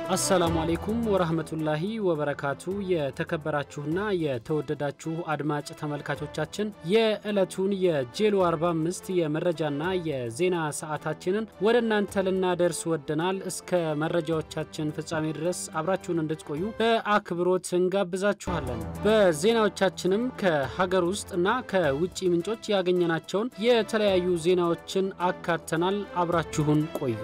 አሰላሙ አሌይኩም ወረህመቱላሂ ወበረካቱ። የተከበራችሁና የተወደዳችሁ አድማጭ ተመልካቾቻችን የዕለቱን የጄሎ 45 የመረጃና የዜና ሰዓታችንን ወደ እናንተ ልናደርስ ወደናል። እስከ መረጃዎቻችን ፍጻሜ ድረስ አብራችሁን እንድትቆዩ በአክብሮት እንጋብዛችኋለን። በዜናዎቻችንም ከሀገር ውስጥ እና ከውጭ ምንጮች ያገኘናቸውን የተለያዩ ዜናዎችን አካተናል። አብራችሁን ቆዩ።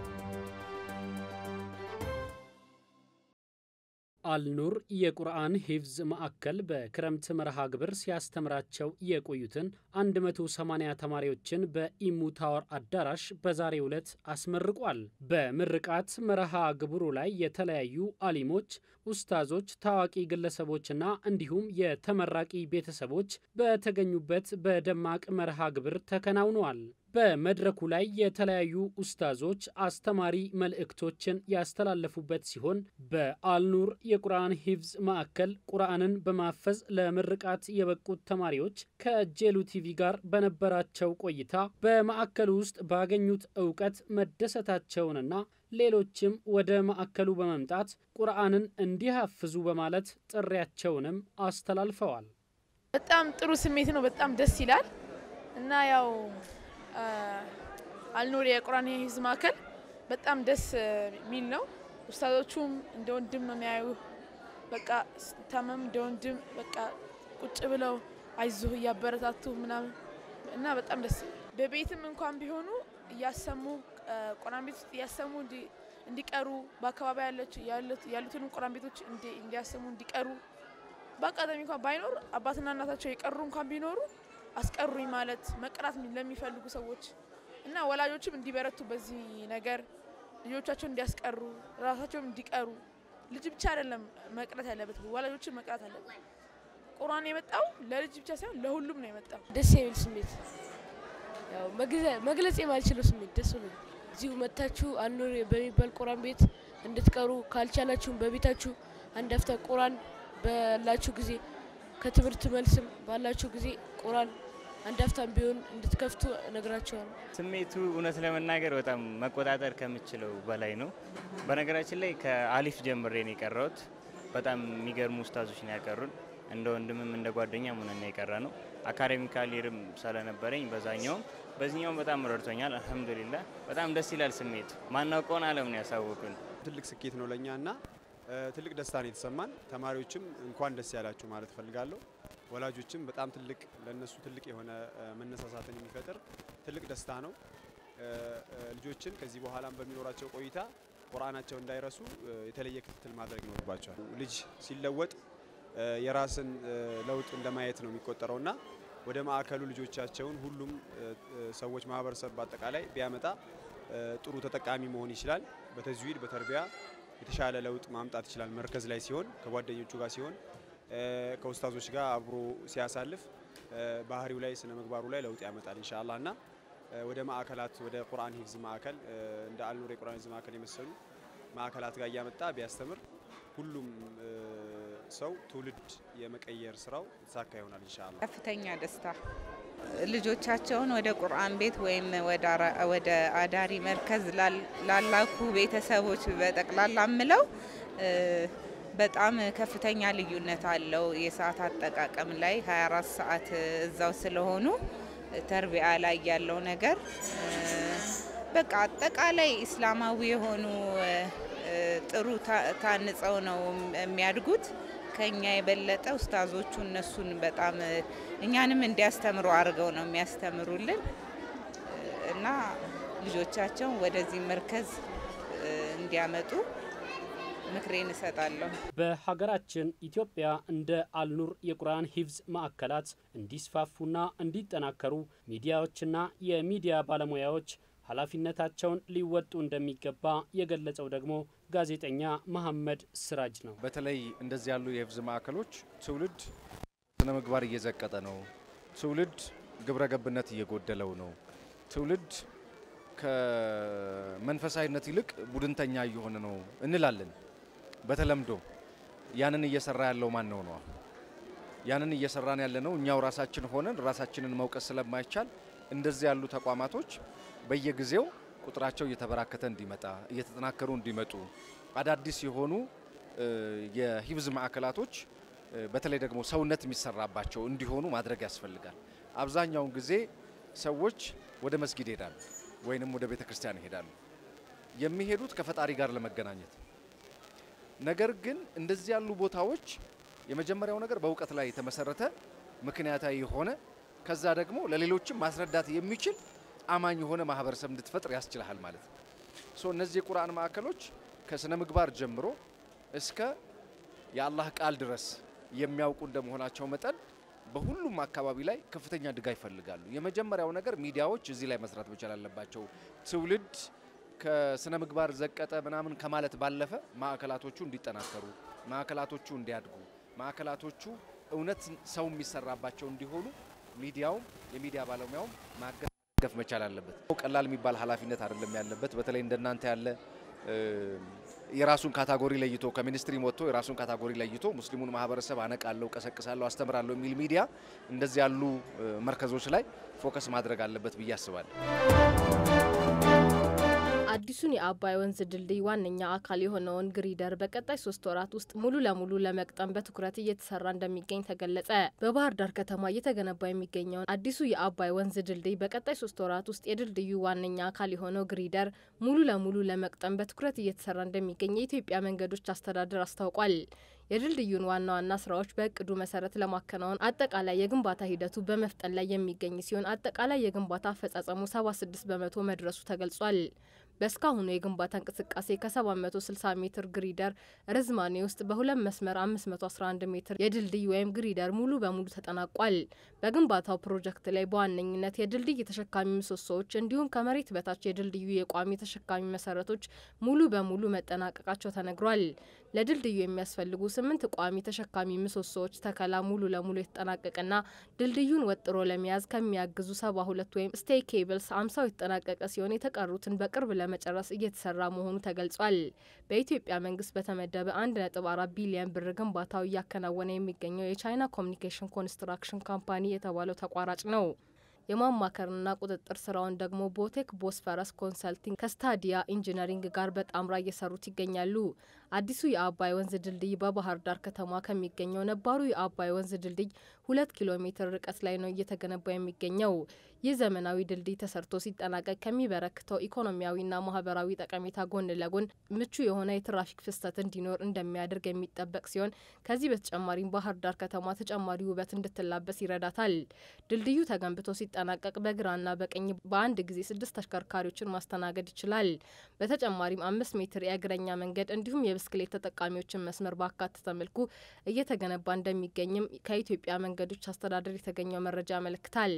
አልኑር የቁርአን ሂፍዝ ማዕከል በክረምት መርሃ ግብር ሲያስተምራቸው የቆዩትን 180 ተማሪዎችን በኢሙ ታወር አዳራሽ በዛሬው ዕለት አስመርቋል። በምርቃት መርሃ ግብሩ ላይ የተለያዩ አሊሞች፣ ኡስታዞች፣ ታዋቂ ግለሰቦችና እንዲሁም የተመራቂ ቤተሰቦች በተገኙበት በደማቅ መርሃ ግብር ተከናውነዋል። በመድረኩ ላይ የተለያዩ ኡስታዞች አስተማሪ መልእክቶችን ያስተላለፉበት ሲሆን በአልኑር የቁርአን ሂፍዝ ማዕከል ቁርአንን በማፈዝ ለምርቃት የበቁት ተማሪዎች ከጄሉ ቲቪ ጋር በነበራቸው ቆይታ በማዕከሉ ውስጥ ባገኙት እውቀት መደሰታቸውንና ሌሎችም ወደ ማዕከሉ በመምጣት ቁርአንን እንዲያፍዙ በማለት ጥሪያቸውንም አስተላልፈዋል። በጣም ጥሩ ስሜት ነው። በጣም ደስ ይላል እና ያው አልኑር የቁርአን ሂፍዝ ማዕከል በጣም ደስ የሚል ነው። ኡስታዞቹም እንደ ወንድም ነው የሚያዩ። በቃ ስታመም እንደ ወንድም በቃ ቁጭ ብለው አይዞህ እያበረታቱ ምናምን እና በጣም ደስ በቤትም እንኳን ቢሆኑ እያሰሙ ቁርአን ቤት ውስጥ እያሰሙ እንዲቀሩ በአካባቢ ያሉትንም ቁርአን ቤቶች እንዲያሰሙ እንዲቀሩ በአጋጣሚ እንኳን ባይኖር አባትና እናታቸው የቀሩ እንኳን ቢኖሩ አስቀሩኝ ማለት መቅራት ለሚፈልጉ ሰዎች እና ወላጆችም እንዲበረቱ በዚህ ነገር ልጆቻቸውን እንዲያስቀሩ ራሳቸውም እንዲቀሩ ልጅ ብቻ አይደለም መቅረት ያለበት ወላጆችን መቅራት አለበት። ቁርአን የመጣው ለልጅ ብቻ ሳይሆን ለሁሉም ነው የመጣው። ደስ የሚል ስሜት ያው መግለጽ የማልችለው ስሜት ደስ ብሎ እዚሁ መታችሁ አልኑር በሚባል ቁርአን ቤት እንድትቀሩ ካልቻላችሁም በቤታችሁ አንድ አፍታ ቁርአን ባላችሁ ጊዜ ከትምህርት መልስም ባላችሁ ጊዜ ቁርአን አንድ አፍታም ቢሆን እንድትከፍቱ እነግራቸዋለሁ። ስሜቱ እውነት ለመናገር በጣም መቆጣጠር ከምችለው በላይ ነው። በነገራችን ላይ ከአሊፍ ጀምሬ ነው የቀራሁት። በጣም የሚገርሙ ኡስታዞች ነው ያቀሩን። እንደ ወንድምም እንደ ጓደኛ ሆነን ነው የቀራ ነው። አካዴሚካሊርም ስለነበረኝ በዛኛውም በዚህኛውም በጣም ረድቶኛል። አልሐምዱሊላህ በጣም ደስ ይላል ስሜቱ። ማናውቀውን ዓለም ነው ያሳወቁን። ትልቅ ስኬት ነው ለእኛ እና ትልቅ ደስታ ነው የተሰማን። ተማሪዎችም እንኳን ደስ ያላችሁ ማለት እፈልጋለሁ። ወላጆችም በጣም ትልቅ ለነሱ ትልቅ የሆነ መነሳሳትን የሚፈጥር ትልቅ ደስታ ነው። ልጆችን ከዚህ በኋላም በሚኖራቸው ቆይታ ቁርአናቸው እንዳይረሱ የተለየ ክትትል ማድረግ ይኖርባቸዋል። ልጅ ሲለወጥ የራስን ለውጥ እንደማየት ነው የሚቆጠረው እና ወደ ማዕከሉ ልጆቻቸውን ሁሉም ሰዎች ማህበረሰብ በአጠቃላይ ቢያመጣ ጥሩ ተጠቃሚ መሆን ይችላል። በተዝዊድ በተርቢያ የተሻለ ለውጥ ማምጣት ይችላል። መርከዝ ላይ ሲሆን ከጓደኞቹ ጋር ሲሆን ከኡስታዞች ጋር አብሮ ሲያሳልፍ ባህሪው ላይ ስነ ምግባሩ ላይ ለውጥ ያመጣል ኢንሻአላህ እና ወደ ማዕከላት ወደ ቁርአን ሂፍዝ ማዕከል እንደ አልኑር የቁርአን ሂፍዝ ማዕከል የመሰሉ ማዕከላት ጋር እያመጣ ቢያስተምር ሁሉም ሰው ትውልድ የመቀየር ስራው የተሳካ ይሆናል ኢንሻአላህ። ከፍተኛ ደስታ ልጆቻቸውን ወደ ቁርአን ቤት ወይም ወደ አዳሪ መርከዝ ላላኩ ቤተሰቦች በጠቅላላ ምለው በጣም ከፍተኛ ልዩነት አለው። የሰዓት አጠቃቀም ላይ 24 ሰዓት እዛው ስለሆኑ ተርቢያ ላይ ያለው ነገር በቃ አጠቃላይ ኢስላማዊ የሆኑ ጥሩ ታንጸው ነው የሚያድጉት። ከኛ የበለጠ ኡስታዞቹ እነሱን በጣም እኛንም እንዲያስተምሩ አድርገው ነው የሚያስተምሩልን እና ልጆቻቸውን ወደዚህ መርከዝ እንዲያመጡ ምክሬን እሰጣለሁ። በሀገራችን ኢትዮጵያ እንደ አልኑር የቁርአን ሂፍዝ ማዕከላት እንዲስፋፉና እንዲጠናከሩ ሚዲያዎችና የሚዲያ ባለሙያዎች ኃላፊነታቸውን ሊወጡ እንደሚገባ የገለጸው ደግሞ ጋዜጠኛ መሐመድ ስራጅ ነው። በተለይ እንደዚህ ያሉ የሂፍዝ ማዕከሎች ትውልድ ስነ ምግባር እየዘቀጠ ነው። ትውልድ ግብረ ገብነት እየጎደለው ነው። ትውልድ ከመንፈሳዊነት ይልቅ ቡድንተኛ እየሆነ ነው እንላለን በተለምዶ። ያንን እየሰራ ያለው ማን ነው ነው? ያንን እየሰራን ያለ ነው እኛው ራሳችን ሆነን ራሳችንን መውቀስ ስለማይቻል እንደዚህ ያሉ ተቋማቶች በየጊዜው ቁጥራቸው እየተበራከተ እንዲመጣ እየተጠናከሩ እንዲመጡ አዳዲስ የሆኑ የሂፍዝ ማዕከላቶች በተለይ ደግሞ ሰውነት የሚሰራባቸው እንዲሆኑ ማድረግ ያስፈልጋል። አብዛኛውን ጊዜ ሰዎች ወደ መስጊድ ይሄዳሉ ወይንም ወደ ቤተ ክርስቲያን ይሄዳሉ። የሚሄዱት ከፈጣሪ ጋር ለመገናኘት። ነገር ግን እንደዚህ ያሉ ቦታዎች የመጀመሪያው ነገር በእውቀት ላይ የተመሰረተ ምክንያታዊ የሆነ ከዛ ደግሞ ለሌሎችም ማስረዳት የሚችል አማኝ የሆነ ማህበረሰብ እንድትፈጥር ያስችልሃል ማለት ነው። ሶ እነዚህ የቁርአን ማዕከሎች ከስነ ምግባር ጀምሮ እስከ የአላህ ቃል ድረስ የሚያውቁ እንደመሆናቸው መጠን በሁሉም አካባቢ ላይ ከፍተኛ ድጋፍ ይፈልጋሉ። የመጀመሪያው ነገር ሚዲያዎች እዚህ ላይ መስራት መቻል አለባቸው። ትውልድ ከስነ ምግባር ዘቀጠ ምናምን ከማለት ባለፈ ማዕከላቶቹ እንዲጠናከሩ፣ ማዕከላቶቹ እንዲያድጉ፣ ማዕከላቶቹ እውነት ሰው የሚሰራባቸው እንዲሆኑ ሚዲያውም የሚዲያ ባለሙያውም ማገፍ መቻል አለበት። ቀላል የሚባል ኃላፊነት አይደለም ያለበት። በተለይ እንደናንተ ያለ የራሱን ካታጎሪ ለይቶ ከሚኒስትሪ ወጥቶ የራሱን ካታጎሪ ለይቶ ሙስሊሙን ማህበረሰብ አነቃለሁ፣ ቀሰቅሳለሁ፣ አስተምራለሁ የሚል ሚዲያ እንደዚህ ያሉ መርከዞች ላይ ፎከስ ማድረግ አለበት ብዬ አስባለሁ። አዲሱን የአባይ ወንዝ ድልድይ ዋነኛ አካል የሆነውን ግሪደር በቀጣይ ሶስት ወራት ውስጥ ሙሉ ለሙሉ ለመቅጠም በትኩረት እየተሰራ እንደሚገኝ ተገለጸ። በባህር ዳር ከተማ እየተገነባ የሚገኘውን አዲሱ የአባይ ወንዝ ድልድይ በቀጣይ ሶስት ወራት ውስጥ የድልድዩ ዋነኛ አካል የሆነው ግሪደር ሙሉ ለሙሉ ለመቅጠም በትኩረት እየተሰራ እንደሚገኝ የኢትዮጵያ መንገዶች አስተዳደር አስታውቋል። የድልድዩን ዋና ዋና ስራዎች በእቅዱ መሰረት ለማከናወን አጠቃላይ የግንባታ ሂደቱ በመፍጠን ላይ የሚገኝ ሲሆን አጠቃላይ የግንባታ አፈጻጸሙ 76 በመቶ መድረሱ ተገልጿል። በእስካሁኑ የግንባታ እንቅስቃሴ ከ760 ሜትር ግሪደር ርዝማኔ ውስጥ በሁለት መስመር 511 ሜትር የድልድይ ወይም ግሪደር ሙሉ በሙሉ ተጠናቋል። በግንባታው ፕሮጀክት ላይ በዋነኝነት የድልድይ ተሸካሚ ምሰሶዎች እንዲሁም ከመሬት በታች የድልድዩ የቋሚ ተሸካሚ መሰረቶች ሙሉ በሙሉ መጠናቀቃቸው ተነግሯል። ለድልድዩ የሚያስፈልጉ ስምንት ቋሚ ተሸካሚ ምሰሶዎች ተከላ ሙሉ ለሙሉ የተጠናቀቀና ድልድዩን ወጥሮ ለመያዝ ከሚያግዙ ሰባ ሁለት ወይም ስቴይ ኬብልስ አምሳው የተጠናቀቀ ሲሆን የተቀሩትን በቅርብ ለመጨረስ እየተሰራ መሆኑ ተገልጿል። በኢትዮጵያ መንግስት በተመደበ አንድ ነጥብ አራት ቢሊዮን ብር ግንባታው እያከናወነ የሚገኘው የቻይና ኮሚኒኬሽን ኮንስትራክሽን ካምፓኒ የተባለው ተቋራጭ ነው። የማማከርና ቁጥጥር ስራውን ደግሞ ቦቴክ ቦስፈረስ ኮንሰልቲንግ ከስታዲያ ኢንጂነሪንግ ጋር በጣምራ እየሰሩት ይገኛሉ። አዲሱ የአባይ ወንዝ ድልድይ በባህር ዳር ከተማ ከሚገኘው ነባሩ የአባይ ወንዝ ድልድይ ሁለት ኪሎ ሜትር ርቀት ላይ ነው እየተገነባ የሚገኘው። ይህ ዘመናዊ ድልድይ ተሰርቶ ሲጠናቀቅ ከሚበረክተው ኢኮኖሚያዊና ማህበራዊ ጠቀሜታ ጎን ለጎን ምቹ የሆነ የትራፊክ ፍሰት እንዲኖር እንደሚያደርግ የሚጠበቅ ሲሆን ከዚህ በተጨማሪም ባህር ዳር ከተማ ተጨማሪ ውበት እንድትላበስ ይረዳታል። ድልድዩ ተገንብቶ ሲጠናቀቅ በግራና በቀኝ በአንድ ጊዜ ስድስት ተሽከርካሪዎችን ማስተናገድ ይችላል። በተጨማሪም አምስት ሜትር የእግረኛ መንገድ እንዲሁም የብስክሌት ተጠቃሚዎችን መስመር ባካተተ መልኩ እየተገነባ እንደሚገኝም ከኢትዮጵያ መንገዶች አስተዳደር የተገኘው መረጃ ያመለክታል።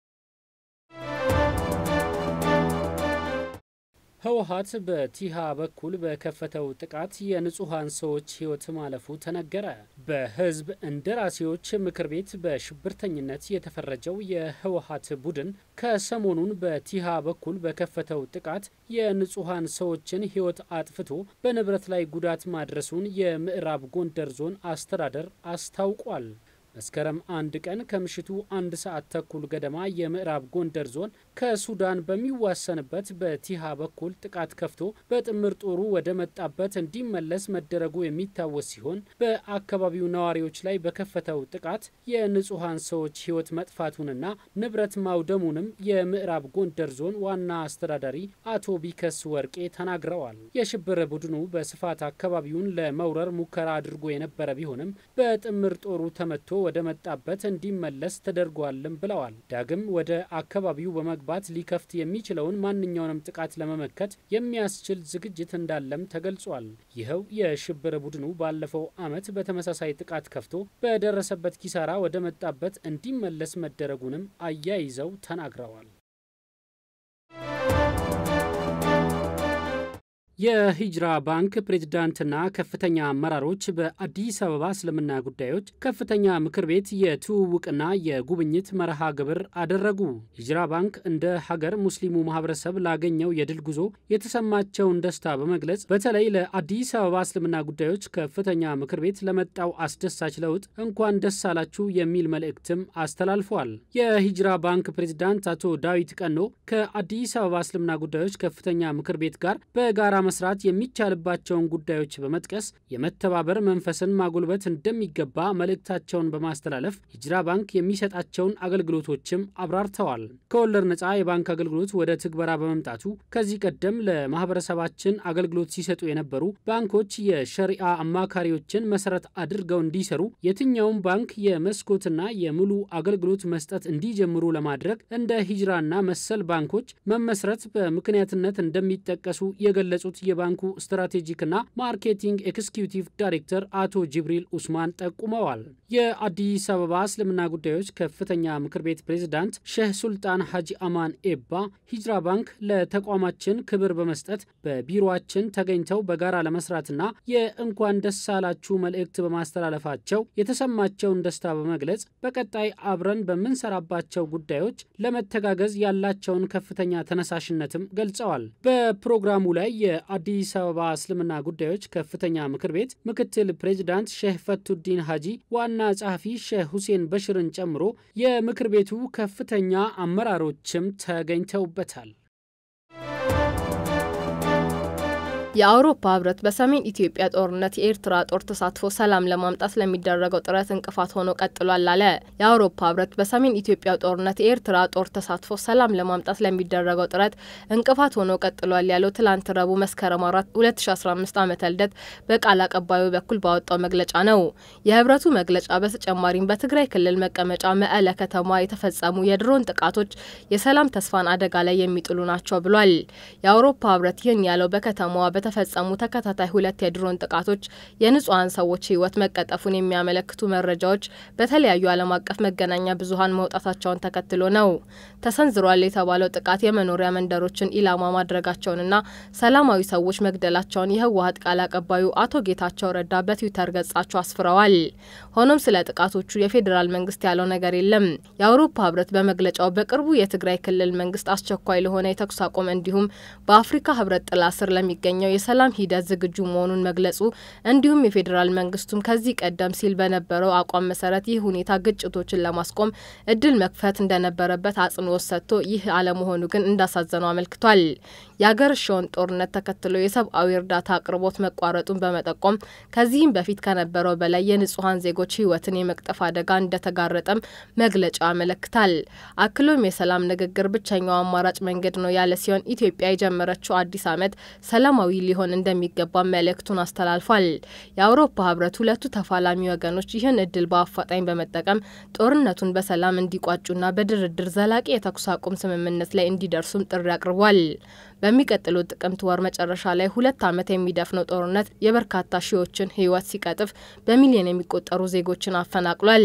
ህወሀት በቲሃ በኩል በከፈተው ጥቃት የንጹሐን ሰዎች ህይወት ማለፉ ተነገረ። በህዝብ እንደራሴዎች ምክር ቤት በሽብርተኝነት የተፈረጀው የህወሀት ቡድን ከሰሞኑን በቲሃ በኩል በከፈተው ጥቃት የንጹሐን ሰዎችን ህይወት አጥፍቶ በንብረት ላይ ጉዳት ማድረሱን የምዕራብ ጎንደር ዞን አስተዳደር አስታውቋል። መስከረም አንድ ቀን ከምሽቱ አንድ ሰዓት ተኩል ገደማ የምዕራብ ጎንደር ዞን ከሱዳን በሚዋሰንበት በቲሃ በኩል ጥቃት ከፍቶ በጥምር ጦሩ ወደ መጣበት እንዲመለስ መደረጉ የሚታወስ ሲሆን በአካባቢው ነዋሪዎች ላይ በከፈተው ጥቃት የንጹሐን ሰዎች ህይወት መጥፋቱንና ንብረት ማውደሙንም የምዕራብ ጎንደር ዞን ዋና አስተዳዳሪ አቶ ቢከስ ወርቄ ተናግረዋል። የሽብር ቡድኑ በስፋት አካባቢውን ለመውረር ሙከራ አድርጎ የነበረ ቢሆንም በጥምር ጦሩ ተመቶ ወደ መጣበት እንዲመለስ ተደርጓልም ብለዋል። ዳግም ወደ አካባቢው በመግባት ሊከፍት የሚችለውን ማንኛውንም ጥቃት ለመመከት የሚያስችል ዝግጅት እንዳለም ተገልጿል። ይኸው የሽብር ቡድኑ ባለፈው ዓመት በተመሳሳይ ጥቃት ከፍቶ በደረሰበት ኪሳራ ወደ መጣበት እንዲመለስ መደረጉንም አያይዘው ተናግረዋል። የሂጅራ ባንክ ፕሬዝዳንትና ከፍተኛ አመራሮች በአዲስ አበባ እስልምና ጉዳዮች ከፍተኛ ምክር ቤት የትውውቅና የጉብኝት መርሃ ግብር አደረጉ። ሂጅራ ባንክ እንደ ሀገር ሙስሊሙ ማህበረሰብ ላገኘው የድል ጉዞ የተሰማቸውን ደስታ በመግለጽ በተለይ ለአዲስ አበባ እስልምና ጉዳዮች ከፍተኛ ምክር ቤት ለመጣው አስደሳች ለውጥ እንኳን ደስ አላችሁ የሚል መልእክትም አስተላልፏል። የሂጅራ ባንክ ፕሬዝዳንት አቶ ዳዊት ቀኖ ከአዲስ አበባ እስልምና ጉዳዮች ከፍተኛ ምክር ቤት ጋር በጋራ መስራት የሚቻልባቸውን ጉዳዮች በመጥቀስ የመተባበር መንፈስን ማጎልበት እንደሚገባ መልእክታቸውን በማስተላለፍ ሂጅራ ባንክ የሚሰጣቸውን አገልግሎቶችም አብራርተዋል። ከወለድ ነፃ የባንክ አገልግሎት ወደ ትግበራ በመምጣቱ ከዚህ ቀደም ለማህበረሰባችን አገልግሎት ሲሰጡ የነበሩ ባንኮች የሸሪአ አማካሪዎችን መሰረት አድርገው እንዲሰሩ የትኛውም ባንክ የመስኮትና የሙሉ አገልግሎት መስጠት እንዲጀምሩ ለማድረግ እንደ ሂጅራና መሰል ባንኮች መመስረት በምክንያትነት እንደሚጠቀሱ የገለጹት የባንኩ ስትራቴጂክና ማርኬቲንግ ኤክስኪዩቲቭ ዳይሬክተር አቶ ጅብሪል ኡስማን ጠቁመዋል። የአዲስ አበባ እስልምና ጉዳዮች ከፍተኛ ምክር ቤት ፕሬዝዳንት ሼህ ሱልጣን ሀጂ አማን ኤባ ሂጅራ ባንክ ለተቋማችን ክብር በመስጠት በቢሮአችን ተገኝተው በጋራ ለመስራትና የእንኳን ደስ አላችሁ መልእክት በማስተላለፋቸው የተሰማቸውን ደስታ በመግለጽ በቀጣይ አብረን በምንሰራባቸው ጉዳዮች ለመተጋገዝ ያላቸውን ከፍተኛ ተነሳሽነትም ገልጸዋል። በፕሮግራሙ ላይ የአዲስ አበባ እስልምና ጉዳዮች ከፍተኛ ምክር ቤት ምክትል ፕሬዚዳንት ሼህ ፈቱዲን ሀጂ፣ ዋና ጸሐፊ ሼህ ሁሴን በሽርን ጨምሮ የምክር ቤቱ ከፍተኛ አመራሮችም ተገኝተውበታል። የአውሮፓ ህብረት በሰሜን ኢትዮጵያ ጦርነት የኤርትራ ጦር ተሳትፎ ሰላም ለማምጣት ለሚደረገው ጥረት እንቅፋት ሆኖ ቀጥሏል አለ። የአውሮፓ ህብረት በሰሜን ኢትዮጵያ ጦርነት የኤርትራ ጦር ተሳትፎ ሰላም ለማምጣት ለሚደረገው ጥረት እንቅፋት ሆኖ ቀጥሏል ያለው ትላንት ረቡዕ መስከረም አራት 2015 ዓመተ ልደት በቃል አቀባዩ በኩል ባወጣው መግለጫ ነው። የህብረቱ መግለጫ በተጨማሪም በትግራይ ክልል መቀመጫ መቀለ ከተማ የተፈጸሙ የድሮን ጥቃቶች የሰላም ተስፋን አደጋ ላይ የሚጥሉ ናቸው ብሏል። የአውሮፓ ህብረት ይህን ያለው በከተማዋ በተፈጸሙ ተከታታይ ሁለት የድሮን ጥቃቶች የንጹሐን ሰዎች ህይወት መቀጠፉን የሚያመለክቱ መረጃዎች በተለያዩ ዓለም አቀፍ መገናኛ ብዙኃን መውጣታቸውን ተከትሎ ነው። ተሰንዝሯል የተባለው ጥቃት የመኖሪያ መንደሮችን ኢላማ ማድረጋቸውንና ሰላማዊ ሰዎች መግደላቸውን የህወሀት ቃል አቀባዩ አቶ ጌታቸው ረዳ በትዊተር ገጻቸው አስፍረዋል። ሆኖም ስለ ጥቃቶቹ የፌዴራል መንግስት ያለው ነገር የለም። የአውሮፓ ህብረት በመግለጫው በቅርቡ የትግራይ ክልል መንግስት አስቸኳይ ለሆነ የተኩስ አቁም እንዲሁም በአፍሪካ ህብረት ጥላ ስር ለሚገኘው የሰላም ሂደት ዝግጁ መሆኑን መግለጹ እንዲሁም የፌዴራል መንግስቱም ከዚህ ቀደም ሲል በነበረው አቋም መሰረት ይህ ሁኔታ ግጭቶችን ለማስቆም እድል መክፈት እንደነበረበት አጽንኦት ሰጥቶ ይህ አለመሆኑ ግን እንዳሳዘነው አመልክቷል። የአገረሸውን ጦርነት ተከትሎ የሰብአዊ እርዳታ አቅርቦት መቋረጡን በመጠቆም ከዚህም በፊት ከነበረው በላይ የንጹሐን ዜጎች ህይወትን የመቅጠፍ አደጋ እንደተጋረጠም መግለጫ ያመለክታል። አክሎም የሰላም ንግግር ብቸኛው አማራጭ መንገድ ነው ያለ ሲሆን ኢትዮጵያ የጀመረችው አዲስ ዓመት ሰላማዊ ሊሆን እንደሚገባ መልእክቱን አስተላልፏል። የአውሮፓ ህብረት ሁለቱ ተፋላሚ ወገኖች ይህን እድል በአፋጣኝ በመጠቀም ጦርነቱን በሰላም እንዲቋጩና በድርድር ዘላቂ የተኩስ አቁም ስምምነት ላይ እንዲደርሱም ጥሪ አቅርቧል። በሚቀጥሉት ጥቅምት ወር መጨረሻ ላይ ሁለት ዓመት የሚደፍነው ጦርነት የበርካታ ሺዎችን ህይወት ሲቀጥፍ በሚሊዮን የሚቆጠሩ ዜጎችን አፈናቅሏል።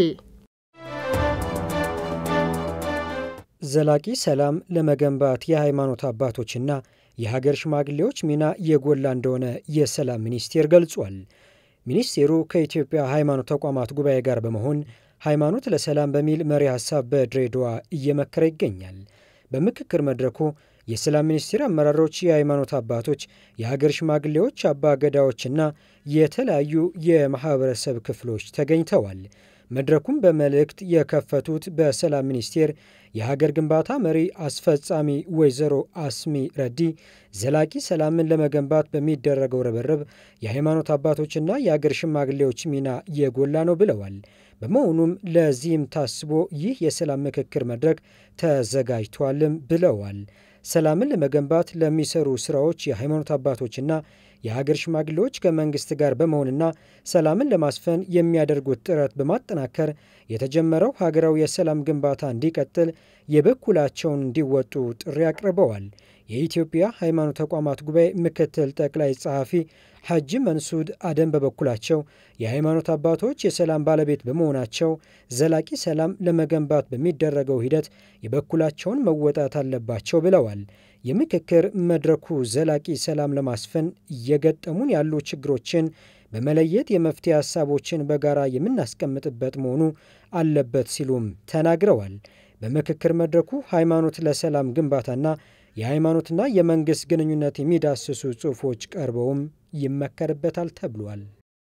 ዘላቂ ሰላም ለመገንባት የሃይማኖት አባቶችና የሀገር ሽማግሌዎች ሚና የጎላ እንደሆነ የሰላም ሚኒስቴር ገልጿል። ሚኒስቴሩ ከኢትዮጵያ ሃይማኖት ተቋማት ጉባኤ ጋር በመሆን ሃይማኖት ለሰላም በሚል መሪ ሀሳብ በድሬዳዋ እየመከረ ይገኛል። በምክክር መድረኩ የሰላም ሚኒስቴር አመራሮች፣ የሃይማኖት አባቶች፣ የሀገር ሽማግሌዎች፣ አባ ገዳዎችና የተለያዩ የማህበረሰብ ክፍሎች ተገኝተዋል። መድረኩም በመልእክት የከፈቱት በሰላም ሚኒስቴር የሀገር ግንባታ መሪ አስፈጻሚ ወይዘሮ አስሚ ረዲ ዘላቂ ሰላምን ለመገንባት በሚደረገው ርብርብ የሃይማኖት አባቶችና የሀገር ሽማግሌዎች ሚና የጎላ ነው ብለዋል። በመሆኑም ለዚህም ታስቦ ይህ የሰላም ምክክር መድረክ ተዘጋጅቷልም ብለዋል። ሰላምን ለመገንባት ለሚሰሩ ስራዎች የሃይማኖት አባቶችና የሀገር ሽማግሌዎች ከመንግስት ጋር በመሆንና ሰላምን ለማስፈን የሚያደርጉት ጥረት በማጠናከር የተጀመረው ሀገራዊ የሰላም ግንባታ እንዲቀጥል የበኩላቸውን እንዲወጡ ጥሪ አቅርበዋል። የኢትዮጵያ ሃይማኖት ተቋማት ጉባኤ ምክትል ጠቅላይ ጸሐፊ ሐጂ መንሱድ አደም በበኩላቸው የሃይማኖት አባቶች የሰላም ባለቤት በመሆናቸው ዘላቂ ሰላም ለመገንባት በሚደረገው ሂደት የበኩላቸውን መወጣት አለባቸው ብለዋል። የምክክር መድረኩ ዘላቂ ሰላም ለማስፈን እየገጠሙን ያሉ ችግሮችን በመለየት የመፍትሄ ሀሳቦችን በጋራ የምናስቀምጥበት መሆኑ አለበት ሲሉም ተናግረዋል። በምክክር መድረኩ ሃይማኖት ለሰላም ግንባታና የሃይማኖትና የመንግሥት ግንኙነት የሚዳስሱ ጽሑፎች ቀርበውም ይመከርበታል ተብሏል።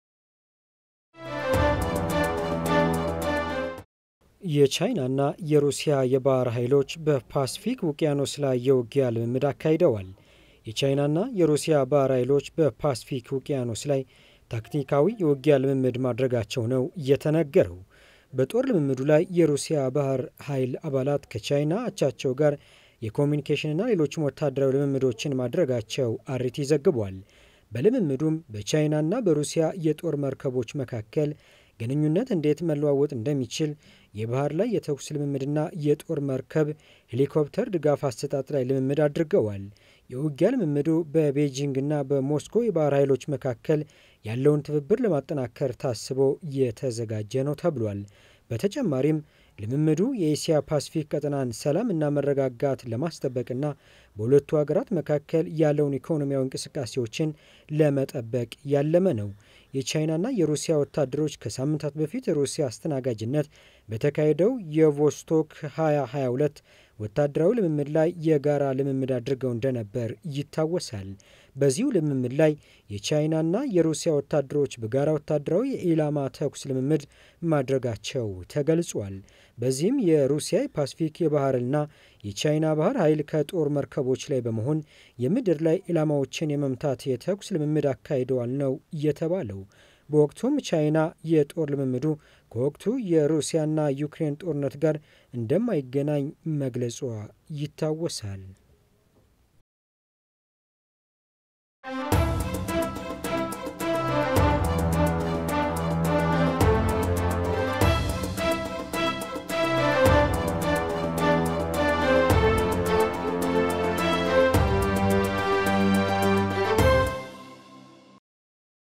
የቻይናና የሩሲያ የባህር ኃይሎች በፓስፊክ ውቅያኖስ ላይ የውጊያ ልምምድ አካሂደዋል። የቻይናና የሩሲያ ባህር ኃይሎች በፓስፊክ ውቅያኖስ ላይ ታክቲካዊ የውጊያ ልምምድ ማድረጋቸው ነው የተነገረው። በጦር ልምምዱ ላይ የሩሲያ ባህር ኃይል አባላት ከቻይና አቻቸው ጋር የኮሚኒኬሽንና ሌሎችም ወታደራዊ ልምምዶችን ማድረጋቸው አሪቲ ዘግቧል። በልምምዱም በቻይናና በሩሲያ የጦር መርከቦች መካከል ግንኙነት እንዴት መለዋወጥ እንደሚችል የባህር ላይ የተኩስ ልምምድና የጦር መርከብ ሄሊኮፕተር ድጋፍ አሰጣጥ ላይ ልምምድ አድርገዋል። የውጊያ ልምምዱ በቤጂንግና በሞስኮ የባህር ኃይሎች መካከል ያለውን ትብብር ለማጠናከር ታስቦ የተዘጋጀ ነው ተብሏል። በተጨማሪም ልምምዱ የኤስያ ፓሲፊክ ቀጠናን ሰላም እና መረጋጋት ለማስጠበቅና በሁለቱ ሀገራት መካከል ያለውን ኢኮኖሚያዊ እንቅስቃሴዎችን ለመጠበቅ ያለመ ነው። የቻይናና የሩሲያ ወታደሮች ከሳምንታት በፊት ሩሲያ አስተናጋጅነት በተካሄደው የቮስቶክ 2022 ወታደራዊ ልምምድ ላይ የጋራ ልምምድ አድርገው እንደነበር ይታወሳል። በዚሁ ልምምድ ላይ የቻይናና የሩሲያ ወታደሮች በጋራ ወታደራዊ የኢላማ ተኩስ ልምምድ ማድረጋቸው ተገልጿል። በዚህም የሩሲያ የፓሲፊክ የባህርና የቻይና ባህር ኃይል ከጦር መርከቦች ላይ በመሆን የምድር ላይ ኢላማዎችን የመምታት የተኩስ ልምምድ አካሂደዋል ነው የተባለው። በወቅቱም ቻይና የጦር ልምምዱ ከወቅቱ የሩሲያና ዩክሬን ጦርነት ጋር እንደማይገናኝ መግለጿ ይታወሳል።